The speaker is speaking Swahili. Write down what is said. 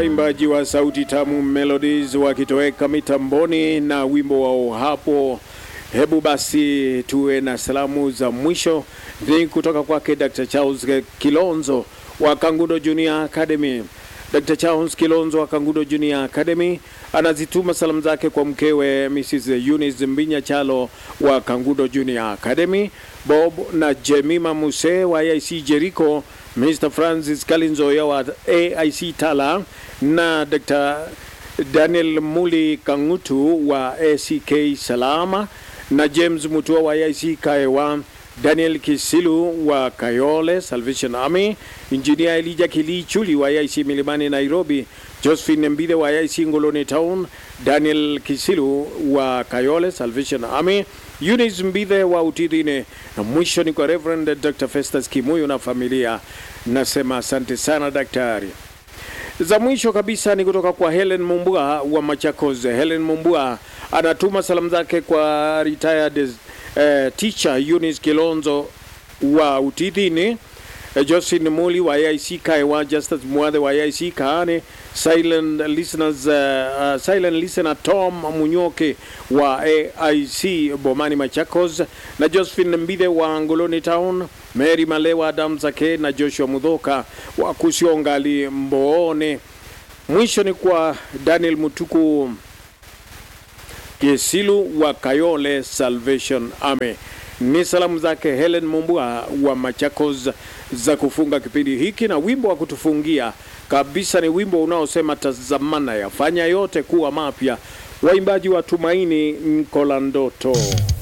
waimbaji wa sauti tamu Melodies wakitoweka mitamboni na wimbo wao hapo. Hebu basi tuwe na salamu za mwisho ni kutoka kwake Dr. Charles Kilonzo wa Kangundo Junior Academy. Dr. Charles Kilonzo wa Kangundo Junior Academy anazituma salamu zake kwa mkewe Mrs. Eunice Mbinya Chalo wa Kangundo Junior Academy, Bob na Jemima Muse wa AIC Jericho, Mr. Francis Kalinzoya wa AIC Tala na Dr. Daniel Muli Kangutu wa ACK Salama na James Mutua wa AIC Kaewa, Daniel Kisilu wa Kayole Salvation Army, Engineer Elijah Kilichuli wa AIC Milimani Nairobi, Josephine Mbide wa AIC Ngoloni Town, Daniel Kisilu wa Kayole Salvation Army, Eunice Mbide wa Utidhine, na mwisho ni kwa Reverend Dr. Festus Kimuyu na familia. Nasema asante sana daktari. Za mwisho kabisa ni kutoka kwa Helen Mumbua wa Machakos. Helen Mumbua anatuma salamu zake kwa retired eh, teacher Eunice Kilonzo wa Utidhini, eh, Josephine Muli wa AIC Kaiwa, Justus Mwadhe wa AIC Kaane, silent listeners, uh, uh, silent listener Tom Munyoke wa AIC Bomani Machakos, na Josephine Mbide wa Ngoloni Town, Mary Malewa Adam Zake na Joshua Mudhoka wa Kusiongali Mboone. Mwisho ni kwa Daniel Mutuku Kesilu wa Kayole Salvation Army. Ni salamu zake Helen Mumbua wa Machakos za kufunga kipindi hiki, na wimbo wa kutufungia kabisa ni wimbo unaosema tazamana, yafanya yote kuwa mapya, waimbaji wa Tumaini Nkola Ndoto.